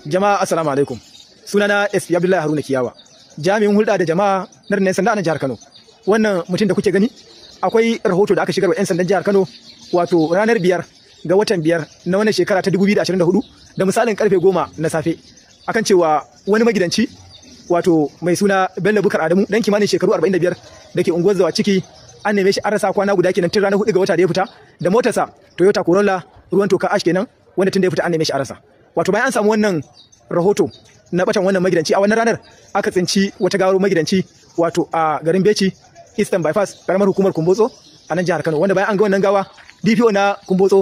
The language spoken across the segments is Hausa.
Jama'a assalamu alaikum. Sunana SP Abdullahi Haruna Kiyawa. Jami'in hulɗa da jama'a na Rinnan Sanda a jihar Kano. Wannan mutum da kuke gani akwai rahoto da aka shigar wa 'yan sandan jihar Kano wato ranar biyar ga watan biyar na wannan shekara ta 2024 da misalin karfe goma na safe akan cewa wani magidanci wato mai suna Bello Bukar Adamu dan kimanin shekaru 45 da ke unguwar zawa ciki an neme shi an rasa kwana guda kenan tun ranar 4 ga wata da ya fita da motarsa Toyota Corolla ruwan toka ash kenan wanda tun da ya fita an neme shi an rasa wato bayan an samu wannan rahoto na batan wannan magidanci a wannan ranar aka tsinci wata gawar magidanci wato a garin Beci Eastern Bypass karamar hukumar Kumbotso a nan jihar Kano wanda bayan an ga wannan gawa DPO na Kumbotso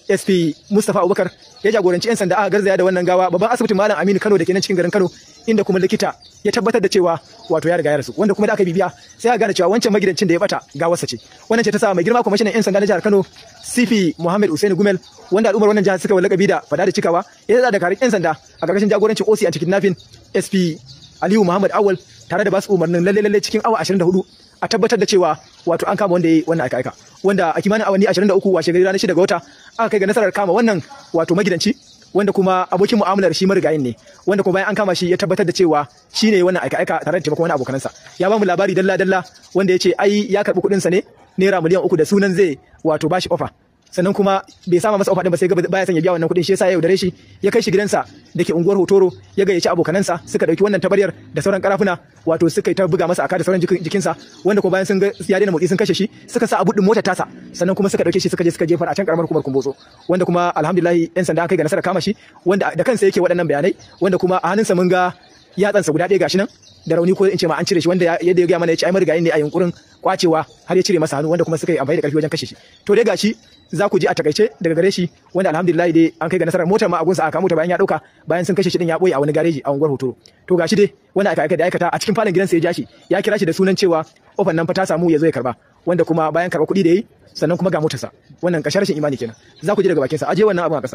SP Mustapha Abubakar ya jagoranci 'yan sanda aka garzaya da wannan gawa babban asibitin Malam Aminu Kano da ke nan cikin garin Kano inda kuma likita ya tabbatar da cewa wato ya riga ya rasu wanda kuma da aka bibiya sai aka gane cewa wancan magidancin da ya bata gawarsa ce wannan ce ta sa mai girma kwamishinan 'yan sanda na jihar Kano CP Muhammad Usaini Gumel wanda al'ummar wannan jihar suka lakabi da fada da cikawa ya da karin 'yan sanda a karkashin jagorancin OC a cikin nafin SP Aliyu Muhammad Awal tare da basu umarnin lalle lalle cikin awa 24 a tabbatar da cewa wato an kama wanda ya yi wannan aika aika wanda a kimanin awanni 23 washe gari ranar 6 ga wata aka kai ga nasarar kama wannan wato magidanci wanda kuma abokin mu'amalar shi marigayin ne wanda kuma bayan an kama shi ya tabbatar da cewa shi ne wannan aika aika tare da taimakon wani abokanansa ya ba mu labari dalla dalla wanda ya ce ai ya karɓi kuɗinsa ne naira miliyan uku da sunan zai wato bashi ofa sannan kuma bai sama masa ofa din ba sai gaba baya son ya biya wannan kuɗin shi yasa ya yaudare shi ya kai shi gidansa da ke unguwar Hotoro ya gayyaci abokanansa suka dauki wannan tabaryar da sauran karafuna wato suka yi ta buga masa aka da sauran jikinsa wanda kuma bayan sun ga ya daina motsi sun kashe shi suka sa a buɗin motar tasa sannan kuma suka dauke shi suka je suka jefar a can karamar hukumar Kumbotso wanda kuma alhamdulillah yan sanda kai ga nasarar kama shi wanda da kansa yake waɗannan bayanai wanda kuma a hannunsa mun ga yatsansa guda ɗaya gashi nan da rauni ko in ce ma an cire shi wanda yadda ya gaya mana ya ce ai marigayi ne a yunkurin kwacewa har ya cire masa hannu wanda kuma suka yi amfani da ƙarfi wajen kashe shi to dai gashi za ku ji a takaice daga gare shi wanda alhamdulillah dai an kai ga nasarar motar ma a gunsa aka mota bayan ya dauka bayan sun kashe shi din ya boye a wani gareji a unguwar Hotoro to gashi dai wanda aka aika da aikata a cikin falon gidansa ya ja shi ya kira shi da sunan cewa ofan nan fa ta samu ya zo ya karba wanda kuma bayan karba kuɗi da yayi sannan kuma ga motarsa wannan kashe rashin imani kenan za ku ji daga bakinsa aje wannan abin a ƙasa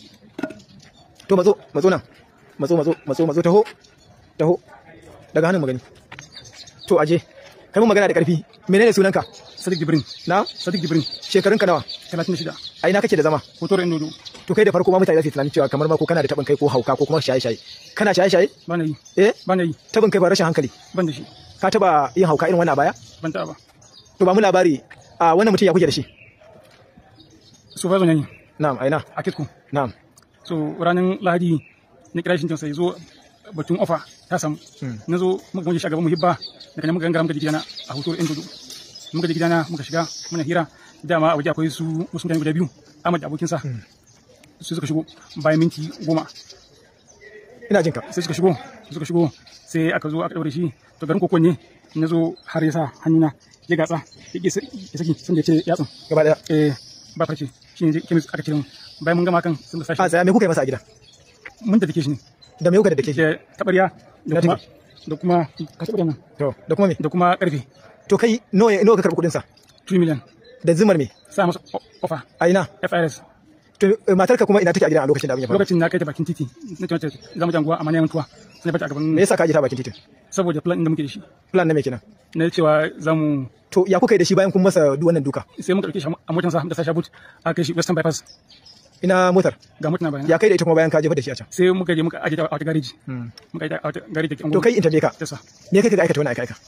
to matso matso nan matso matso matso matso taho taho daga hannun magani to aje kai mun magana da ƙarfi menene sunanka Sadiq Jibrin. na Sadiq Jibrin. shekarunka nawa 36. a ina kake da zama Hotor Indodo. to kai da farko ma mutane za su yi tunanin cewa kamar ma ko kana da tabin kai ko hauka ko kuma shaye shaye kana shaye shaye Ba na yi. eh Ba na yi. tabin kai ba rashin hankali Ban da shi. ka taba yin hauka irin wannan a baya Ban taɓa ba. to ba mu labari a wannan mutum ya kuke da shi So ba zo ne na'am aina a kitku. na'am So ranar Lahadi na kira shi sai zo batun ofa ta samu. Na zo muka muje shi a gaban muhibba daga nan muka gangara muka ji gidana a Hotor Indodo. Muka ji gidana muka shiga muna hira dama a waje akwai su wasu mutane guda biyu Ahmad da abokinsa. Su suka shigo bayan minti goma. ina jinka sai suka shigo suka shigo sai aka zo aka daure shi to garin kokon ne na zo har ya sa hannuna ya gatsa ya ƙi ya saki sun da ya ce yatsun gaba daya eh ba farce shi ne kemis aka cire mu bayan mun gama kan sun da a sashi tsaya me kuka yi masa a gida mun da take shi ne da me kuka da dake shi da tabarya da Na kuma take. da kuma ka taɓa nan to da kuma me da kuma karfe to kai nawa nawa ka karɓi kuɗin sa 2 million da zimar me sa masa o- ofa a ina FRS to eh, matarka kuma ina take a gidan a lokacin da abin ya faru lokacin na kai ta bakin titi na ce mata za mu janguwa amma na mutuwa sai bata a me gaban yasa ka aje ta bakin titin saboda plan din da muke da shi plan na me kenan na cewa za mu to ya kuka yi da shi bayan kun masa duk wannan duka sai muka ɗauke shi a motansa da sashi boot aka kai shi western bypass ina motar ga mutuna bayan ya kai da ita kuma bayan ka jefa da shi a can sai muka je muka aje ta a wata gareji muka aje ta a wata gareji da ke to kai in tambaye ka tasa me kai ka aikata wannan aika aika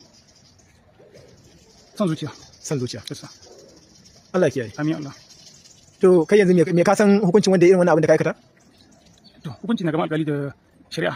son zuciya san zuciya tasa Allah ya kiyaye amin Allah to kai yanzu me me ka san hukuncin wanda ya irin wannan abin da ka aikata to hukunci na gaban alƙali da shari'a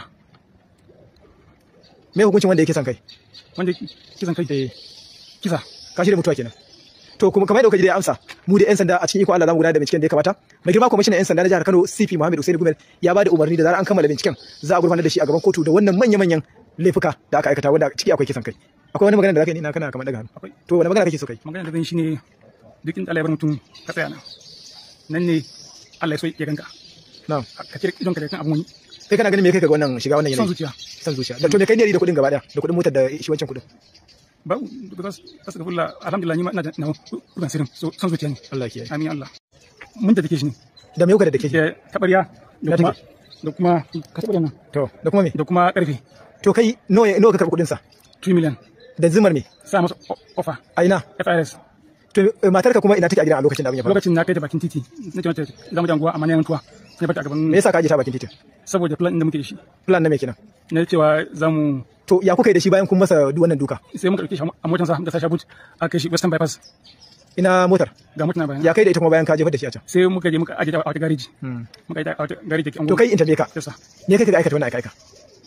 me hukuncin wanda yake son kai wanda kisan kai eh kisa ka shirya mutuwa kenan to kuma kamar yadda kuka ji da amsa mu da yan sanda a cikin iko Allah zamu gudanar da binciken da ya kamata mai girma kwamishinan yan sanda na jihar Kano CP Muhammad Usaini Gumel ya ba da umarni da zarar an kammala binciken za a gurfanar da shi a gaban kotu da wannan manya manyan laifuka da aka aikata wanda ciki akwai kisan kai akwai wani magana da zaka yi ni na kana kamar daga hannu akwai to wani magana kake so kai magana da zan yi shine duk inda Allah ya bar mutum ka tsaya nan nan ne Allah ya so ya ganka na'am ka kira idon ka da kan abun wani kai kana ganin me kai ka ga wannan shiga wannan son yanayi zuciya san zuciya da to me kai ne da kuɗin gaba daya da kuɗin motar da shi wancan kuɗin ba da za su ga fulla alhamdulillah ni ma ina da na kudan sirrin so son zuciya ne Allah ya kiyaye amin Allah mun da take shi ne da me kuka da dake da tabarya da Na kuma take. da kuma ka taɓa nan to da kuma me da kuma karfe to kai nawa nawa ka karɓi kuɗin sa 2 million da zimar me sa masa o- ofa a ina FRS to eh, matarka kuma ina take a gidan a lokacin da abin ya faru lokacin na kai ta bakin titi na ce mata za mu janguwa amma na mutuwa sai bata a gaban me yasa ka aje ta bakin titin saboda plan din da muke da shi plan na me kenan na cewa za mu to ya kuka yi da shi bayan kun masa duk wannan duka sai muka ɗauke shi a motansa da sashi boot a kai shi western bypass ina motar ga mutuna bayan ya kai da ita kuma bayan ka jefar da shi a can sai muka je muka aje ta a wata gareji muka aje ta a wata gareji da ke to kai in tambaye ka yasa me kai ka aikata wannan aika aika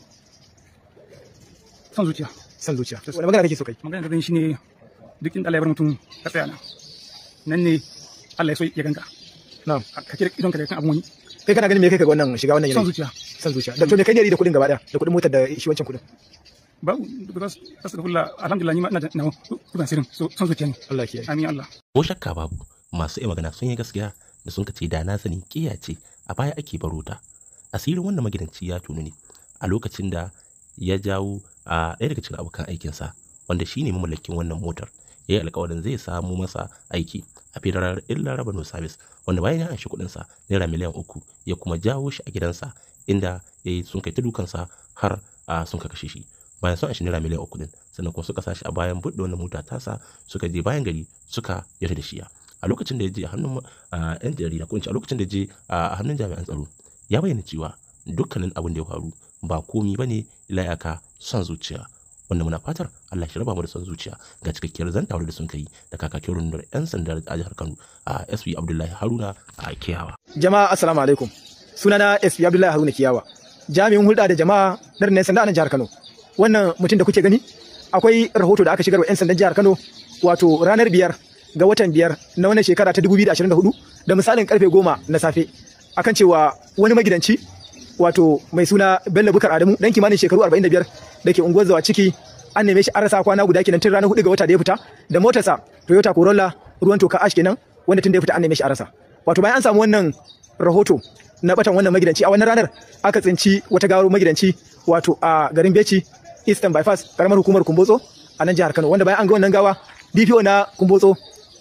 son zuciya san zuciya wani magana kake so kai magana da zan shi ne duk inda Allah ya bar mutum ka tsaya nan nan ne Allah ya so ya ganka na'am ka kira idon ka da kan abun wani kai kana ganin me kai ka ga wannan shiga wannan son yanayi zuciya san zuciya da to me kai ne da kuɗin gaba daya da kuɗin motar da shi wancan kuɗin ba because astaghfirullah alhamdulillah ni ma ina da nawa dukan sirrin so son zuciya ne Allah ya kiyaye amin Allah ko shakka babu masu iya magana sun yi gaskiya da sun ce da na sani kiya ce a baya ake baro ta asirin wannan magidanci ya tunu ne a lokacin da ya jawo a ɗaya daga cikin abokan aikinsa wanda shi ne mamallakin wannan motar ya yi alkawarin zai samu masa aiki a federal illa revenue service wanda bayan ya anshi kuɗinsa naira miliyan uku ya kuma jawo shi a gidansa inda ya yi sun kai ta dukansa har a sun ka kashe shi bayan sun anshi naira miliyan uku din sannan kuma suka sashi a bayan buɗe wannan mota tasa suka je bayan gari suka yarda da shiya a lokacin da ya je a hannun ah, yan jarida ko in ce a lokacin da ya je a hannun jami'an tsaro ya bayyana cewa dukkanin abin da ya faru ba komi bane illa iyaka son zuciya wanda muna fatar Allah shi raba mu da son zuciya ga cikakkiyar zantawar da sun kai da kakakin rundunar 'yan sandar a jihar Kano a SP Abdullahi Haruna a Kiyawa. jama'a assalamu alaikum sunana SP Abdullahi Haruna Kiyawa jami'in hulɗa da jama'a na rundunar sanda a nan jihar Kano wannan mutum da kuke gani akwai rahoto da aka shigar wa 'yan sandan jihar Kano wato ranar biyar ga watan biyar na wannan shekara ta 2024 da misalin karfe goma na safe akan cewa wani magidanci wato mai suna Bello Bukar Adamu dan kimanin shekaru 45 da ke unguwar zawa ciki an neme shi an rasa kwana guda kenan tun ranar 4 ga wata da ya fita da motarsa Toyota Corolla ruwan toka ash kenan wanda tun da ya fita an neme shi an rasa wato bayan an samu wannan rahoto na batan wannan magidanci a wannan ranar aka tsinci wata gawar magidanci wato a garin Beci Eastern Bypass karamar hukumar Kumbotso a nan jihar Kano wanda bayan an ga wannan gawa DPO na Kumbotso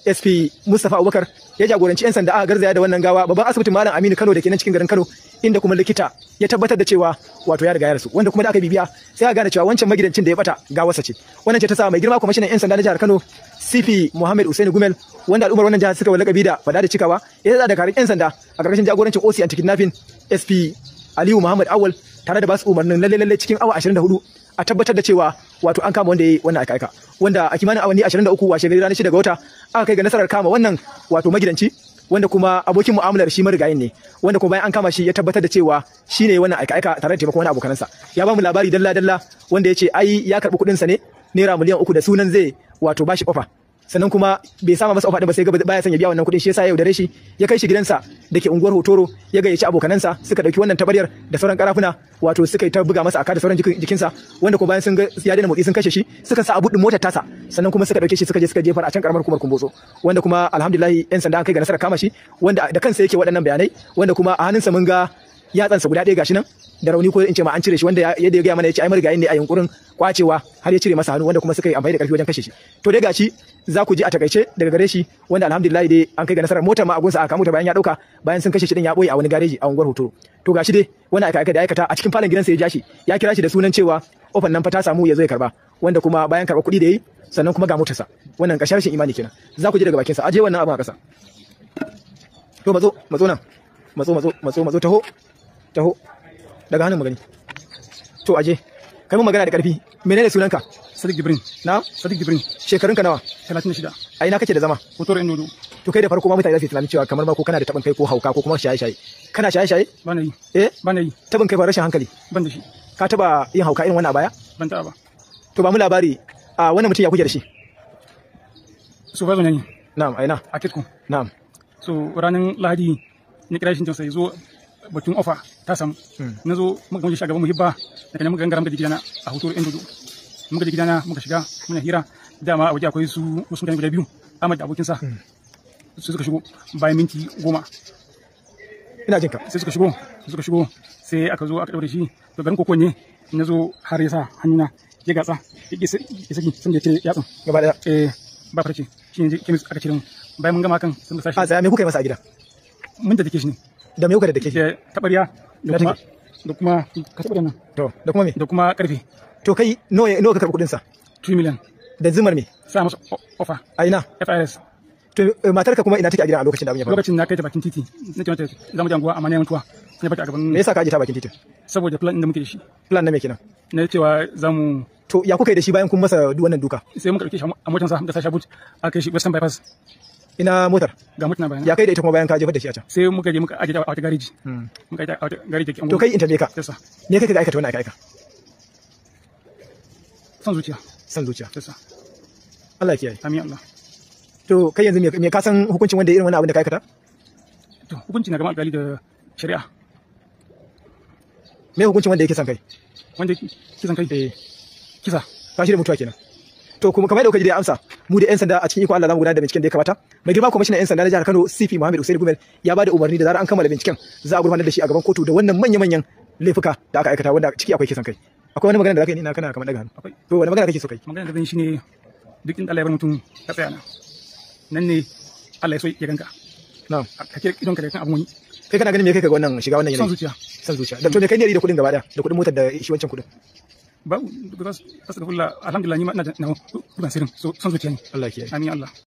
SP Mustapha Abubakar ya jagoranci 'yan sanda aka garzaya da wannan gawa babban asibitin Malam Aminu Kano da ke nan cikin garin Kano inda kuma likita ya tabbatar da cewa wato ya riga ya rasu wanda kuma da aka bibiya sai aka gane cewa wancan magidancin da ya bata gawarsa ce wannan ce ta sa mai girma kwamishinan 'yan sanda na jihar Kano CP Muhammad Usaini Gumel wanda al'ummar wannan jihar suka lakabi da fada da cikawa ya da karin 'yan sanda a karkashin jagorancin OC Anti-Kidnapping SP Aliyu Muhammad Awal tare da basu umarnin lalle lalle cikin awa 24 a tabbatar da cewa wato an kama wanda ya yi wannan aika aika wanda a kimanin awanni 23 washe gari ranar 6 ga wata aka kai ga nasarar kama wannan wato magidanci wanda kuma abokin mu'amalar shi marigayin ne wanda kuma bayan an kama shi ya tabbatar da cewa shi ne wannan aika aika tare da taimakon wani abokanansa ya ba mu labari dalla dalla wanda ya ce ai ya karɓi kuɗinsa ne naira miliyan uku da sunan zai wato bashi ofa sannan kuma bai sama masa ofa din ba sai gaba baya son ya biya wannan kuɗin shi yasa ya yaudare shi ya kai shi gidansa da ke unguwar Hotoro ya gayyaci abokanansa suka dauki wannan tabaryar da sauran karafuna wato suka yi ta buga masa aka da sauran jikin- jikinsa wanda ko bayan sun ga ya daina motsi sun kashe shi suka sa a buɗin motar tasa sannan kuma suka dauke shi suka je suka jefar a can karamar hukumar Kumbotso wanda kuma alhamdulillah yan sanda an kai ga nasarar kama shi wanda da kansa yake waɗannan bayanai wanda kuma a hannunsa mun ga yatsansa guda ɗaya gashi nan da rauni ko in ce ma an cire shi wanda ya- yadda ya gaya mana ya ce ai marigayin ne a yunkurin kwacewa har ya cire masa hannu wanda kuma suka yi amfani da ƙarfi wajen kashe shi to dai gashi za ku ji a takaice daga gare shi wanda alhamdulillah dai an kai ga nasarar motar ma a gunsa aka kamo ta bayan ya dauka bayan sun kashe shi din ya boye a wani gareji a unguwar hotoro to gashi dai wani aka aika da aikata a cikin falon gidansa ya ja shi ya kira shi da sunan cewa ofan nan fa ta samu ya zo ya karba wanda kuma bayan karba kuɗi da yi sannan kuma ga motarsa wannan ƙarshen rashin imani kenan za ku ji daga bakinsa aje wannan abin a ƙasa to matso matso nan matso matso matso matso taho taho daga hannun magani to aje kai mun magana da ƙarfi menene sunanka Sadiq Jibrin na Sadiq Jibrin shekarunka nawa 36 a ina kake da zama hotor Endodo to kai da farko ma mutane za su yi tunanin cewa kamar ma ko kana da tabin kai ko hauka ko kuma shaye-shaye kana shaye-shaye ba na yi eh ba na yi tabin kai ba rashin hankali ban da shi ka taba yin hauka irin wannan a baya ban taɓa ba to ba mu labari a wannan mutum ya kuke da shi so ba zo ne na'am aina a kitko na'am so ranar lahadi na kira shi sai zo batun ofa ta samu na zo muka gamu shi a gaban muhibba daga nan muka gangara muka je gidana a hoto yan dodo muka je gidana muka shiga muna hira dama a waje akwai su wasu mutane guda biyu Ahmad da abokinsa su suka shigo bayan minti goma ina jin ka sai suka shigo suka shigo sai aka zo aka daure shi to garin kokon ne na zo har ya sa hannuna ya gatsa ya ƙi sa- ya saki sun da ya cire yatsun gaba daya eh ba farce shi ne kemis aka cire mu bayan mun gama kan sun da a sashi tsaya me kuka yi masa a gida mun da take shi ne da me kuka da dake da tabarya da Na kuma take. da kuma ka taɓa nan to da kuma me da kuma karfe to kai nawa nawa ka karɓi kuɗin sa 2 million da zumar me sa masa o- ofa a ina FIS to eh, matarka kuma ina take a gidan a lokacin da abin ya faru lokacin na kai ta bakin titi na ce mata za mu je anguwa amma ne mutuwa sai bata a gaban me yasa ka aje ta bakin titin saboda plan din da muke da shi plan na me kenan na cewa za mu to ya kuka yi da shi bayan kun masa duk wannan duka sai muka dauke shi a motarsa da sashi but a kai shi western bypass ina motar ga mutuna bayan ya kai da ita kuma bayan ka jefar da shi a can sai muka je muka aje ta a wata gareji muka aje ta a wata gareji da ke to kai in tambaye ka yasa me kai ka aikata wannan aika aika son zuciya san zuciya yasa Allah ya kiyaye amin Allah to kai yanzu me me ka san hukuncin wanda ya irin wannan abin da ka aikata to hukunci na gaban alƙali da shari'a me hukuncin wanda yake san kai wanda kisan kai eh kisa ka shi da mutuwa kenan to kuma kamar da kuka ji da amsa mu da yan sanda a cikin iko Allah zamu gudanar da binciken da ya kamata mai girma kwamishinan yan sanda na jihar Kano CP Muhammad Usaini Gumel ya bada umarni da zarar an kammala binciken za a gurfanar da shi a gaban kotu da wannan manya manyan laifuka da aka aikata wanda ciki akwai kisan kai akwai wani magana da zaka yi ni na kana kamar daga hannu akwai to wani magana kake so kai magana da zan yi shine duk inda Allah ya bar mutum ka tsaya nan nan ne Allah ya so ya ganka na'am ka kira idon ka da kan abun wani kai kana ganin me kai ga wannan shiga wannan son yanayi zuciya san zuciya da to me kai ne da kuɗin gaba daya da kuɗin motar da shi wancan kuɗin ba ba su da alhamdulillah ni ma ina da na ban sirrin so son zuciya ne Allah ya kiyaye amin Allah